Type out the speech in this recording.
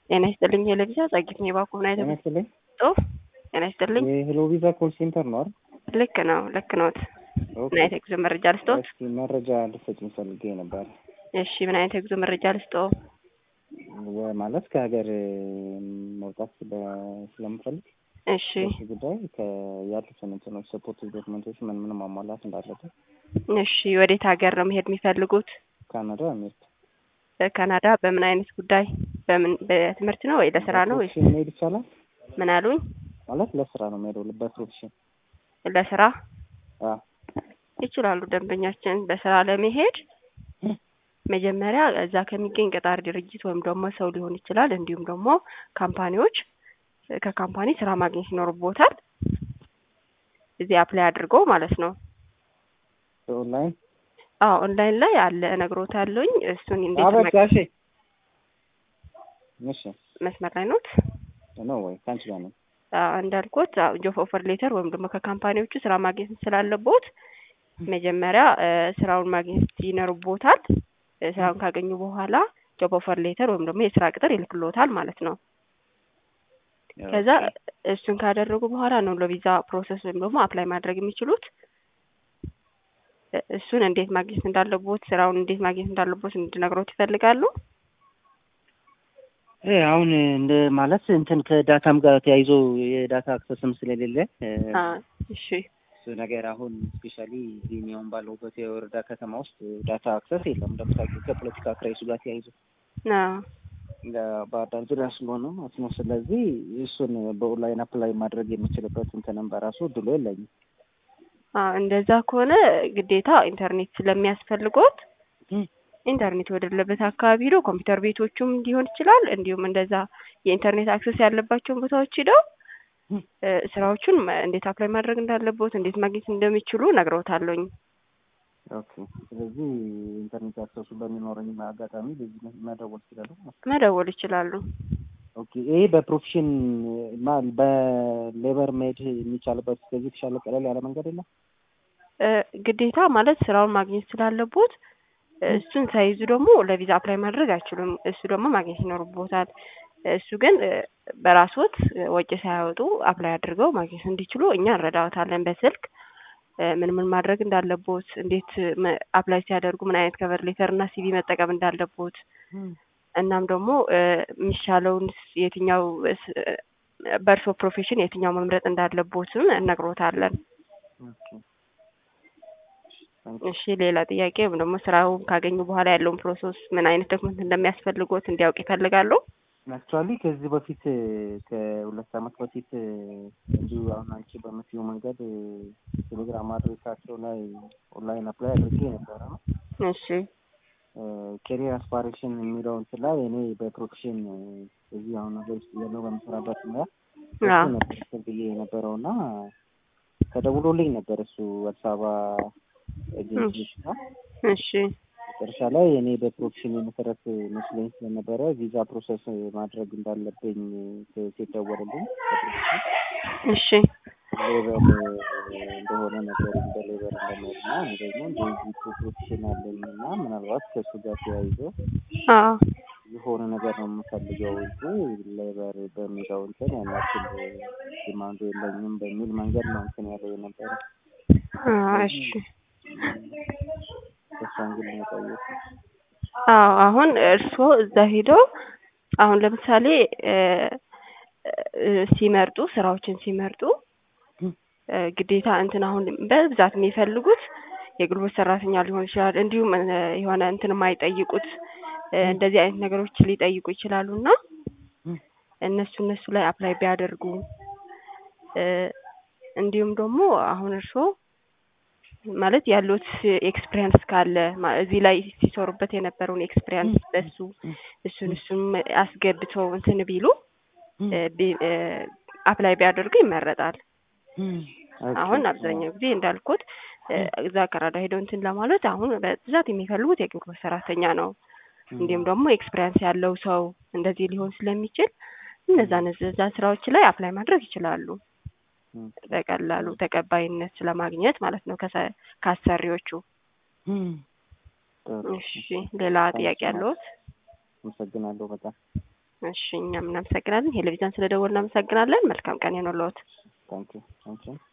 ጤና ይስጥልኝ የለብዛ ጸጊት ነው የባኩ ምን አይነት ጤና ይስጥልኝ። ጽሁፍ ጤና ይስጥልኝ የሄሎ ቪዛ ኮል ሴንተር ነው አይደል? ልክ ነው ልክ ነዎት ኦኬ። ምን አይነት የጉዞ መረጃ ልስጦት እስኪ መረጃ ልትሰጪኝ ፈልጌ ነበር። እሺ ምን አይነት የጉዞ መረጃ ልስጦ ወ- ማለት ከሀገር መውጣት ስለ- ስለምፈልግ እሺ በዚህ ጉዳይ ከ- ያሉትን እንትኖች ሰፖርት ዶክመንቶች ምን ምን ማሟላት እንዳለበት እሺ ወዴት ሀገር ነው መሄድ የሚፈልጉት ካናዳ አሜሪካ በካናዳ በምን አይነት ጉዳይ በምን በትምህርት ነው ወይ ለስራ ነው ወይ በፕሮፌሽን መሄድ ይቻላል ምን አሉኝ ማለት ለስራ ነው የምሄደው በፕሮፌሽን ለስራ አ ይችላሉ ደንበኛችን በስራ ለመሄድ መጀመሪያ እዛ ከሚገኝ ቀጣሪ ድርጅት ወይም ደግሞ ሰው ሊሆን ይችላል እንዲሁም ደግሞ ካምፓኒዎች ከካምፓኒ ስራ ማግኘት ይኖርቦታል እዚህ አፕላይ አድርገው ማለት ነው ኦንላይን አዎ ኦንላይን ላይ አለ እነግሮታለሁኝ እሱን እንዴት አበቃ መ- እሺ እሺ መስመር ላይ ኖት ነው ወይ ከአንቺ ጋር ነው አዎ፣ እንዳልኩት ጆብ ኦፈር ሌተር ወይም ደግሞ ከካምፓኒዎቹ ስራ ማግኘት ስላለቦት መጀመሪያ እ፣ ስራውን ማግኘት ይኖርቦታል እ፣ ስራውን ካገኙ በኋላ ጆብ ኦፈር ሌተር ወይም ደግሞ የስራ ቅጥር ይልክሎታል ማለት ነው ከዛ እሱን ካደረጉ በኋላ ነው ለቪዛ ፕሮሰስ ወይም ደግሞ አፕላይ ማድረግ የሚችሉት እ፣ እሱን እንዴት ማግኘት እንዳለቦት ስራውን እንዴት ማግኘት እንዳለቦት እንድነግሮት ይፈልጋሉ እ አሁን እንደ ማለት እንትን ከዳታም ጋር ተያይዞ የዳታ አክሰስም ስለሌለ እ፣ አ፣ እሺ እሱ ነገር አሁን ስፔሻሊ እዚህ አሁን ባለሁበት የወረዳ ከተማ ውስጥ ዳታ አክሰስ የለም። እንደምታውቂው ከፖለቲካ ክራይሱ ጋር ተያይዞ አዎ ባህር ዳር ዙሪያ ስለሆነ ማለት ነው። ስለዚህ እሱን በኦንላይን አፕላይ ማድረግ የምችልበት እንትንም በራሱ እድሉ የለኝም። አዎ እንደዛ ከሆነ ግዴታ ኢንተርኔት ስለሚያስፈልጎት ኢንተርኔት ወደሌለበት አካባቢ ሄደው ኮምፒውተር ቤቶቹም ሊሆን ይችላል እንዲሁም እንደዛ የኢንተርኔት አክሰስ ያለባቸውን ቦታዎች ሄደው እ፣ ስራዎቹን መ- እንዴት አፕላይ ማድረግ እንዳለቦት እንዴት ማግኘት እንደሚችሉ ነግረውታለኝ። ኦኬ። ስለዚህ ኢንተርኔት አክሰሱ በሚኖረኝ አጋጣሚ በዚህ መደወል ይችላሉ። መደወል ይችላሉ። ኦኬ። ይሄ በፕሮፌሽን ማ በሌበር መሄድ የሚቻልበት ከዚህ የተሻለ ቀለል ያለ መንገድ የለም? እ፣ ግዴታ ማለት ስራውን ማግኘት ስላለቦት እሱን ሳይዙ ደግሞ ለቪዛ አፕላይ ማድረግ አይችሉም። እሱ ደግሞ ማግኘት ይኖርቦታል። እሱ ግን እ፣ በራስዎት ወጪ ሳያወጡ አፕላይ አድርገው ማግኘት እንዲችሉ እኛ እንረዳዎታለን በስልክ እ፣ ምን ምን ማድረግ እንዳለቦት፣ እንዴት መ- አፕላይ ሲያደርጉ ምን አይነት ከቨር ሌተር እና ሲቪ መጠቀም እንዳለቦት እናም ደግሞ እ፣ የሚሻለውን ስ- የትኛው ስ- እ፣ በእርሶ ፕሮፌሽን የትኛው መምረጥ እንዳለቦትም እነግሮታለን። ኦኬ። እሺ ሌላ ጥያቄ ወይም ደግሞ ስራውን ካገኙ በኋላ ያለውን ፕሮሰስ ምን አይነት ዶክመንት እንደሚያስፈልጎት እንዲያውቅ ይፈልጋሉ? አክቹዋሊ ከዚህ በፊት ከሁለት ዓመት በፊት እንዲሁ አሁን አንቺ በምትይው መንገድ ቴሌግራም አድሬሳቸው ላይ ኦንላይን አፕላይ አድርጌ ነበረ ነው እሺ ኬሪር አስፓሬሽን የሚለው እንትን ላይ እኔ በፕሮፌሽን እዚህ አሁን ነገር ውስጥ ያለው በምሰራበት ሙያ እሱ አዎ ነበር እንትን ብዬ የነበረው እና ተደውሎልኝ ነበር እሱ አዲስ አበባ ኤጀንሲ ጋር እሺ መጨረሻ ላይ እኔ በፕሮፌሽን መሰረት መስለኝ ስለነበረ ቪዛ ፕሮሰስ ማድረግ እንዳለብኝ ሲደወልልኝ እሺ ሌበር እንደሆነ ነገር እንደ ሌበር እንደመሄድ እና እኔ ደግሞ እንደዚህ ፕሮፌሽን አለኝ እና ምናልባት ከእሱ ጋር ተያይዞ አዎ የሆነ ነገር ነው የምፈልገው እንጂ ሌበር በሚለው እንትን ያን ያክል ዲማንዱ የለኝም በሚል መንገድ ነው እንትን ያለው የነበረ አዎ እሺ እሷን ግን ነው የጠየኩት። አዎ አሁን እርስዎ እዛ ሄደው አሁን ለምሳሌ እ፣ እ፣ ሲመርጡ ስራዎችን ሲመርጡ እ፣ ግዴታ እንትን አሁን በብዛት የሚፈልጉት የጉልበት ሰራተኛ ሊሆን ይችላል። እንዲሁም እ፣ የሆነ እንትን የማይጠይቁት እ፣ እንደዚህ አይነት ነገሮች ሊጠይቁ ይችላሉ እና እነሱ እነሱ ላይ አፕላይ ቢያደርጉ እ፣ እንዲሁም ደግሞ አሁን እርስዎ ማለት ያሉት ኤክስፒሪየንስ ካለ ማ- እዚህ ላይ ሲሰሩበት የነበረውን ኤክስፒሪየንስ በሱ እሱን እሱን አስገብተው እንትን ቢሉ እ፣ ቢ- እ፣ አፕላይ ቢያደርጉ ይመረጣል። አሁን አብዛኛው ጊዜ እንዳልኩት እ፣ እዛ ካናዳ ሄደው እንትን ለማለት አሁን በብዛት የሚፈልጉት የጉልበት ሰራተኛ ነው። እንዲሁም ደግሞ ኤክስፒሪየንስ ያለው ሰው እንደዚህ ሊሆን ስለሚችል እነዛ እነዛ ስራዎች ላይ አፕላይ ማድረግ ይችላሉ በቀላሉ ተቀባይነት ስለማግኘት ማለት ነው ከሰ- ከአሰሪዎቹ። ጥሩ። እሺ ሌላ ጥያቄ ያለዎት? አመሰግናለሁ በጣም እሺ እኛም እናመሰግናለን። ቴሌቪዥን ስለደወሉ እናመሰግናለን። መልካም ቀን ይሁንልዎት። ታንኪዩ ታንኪዩ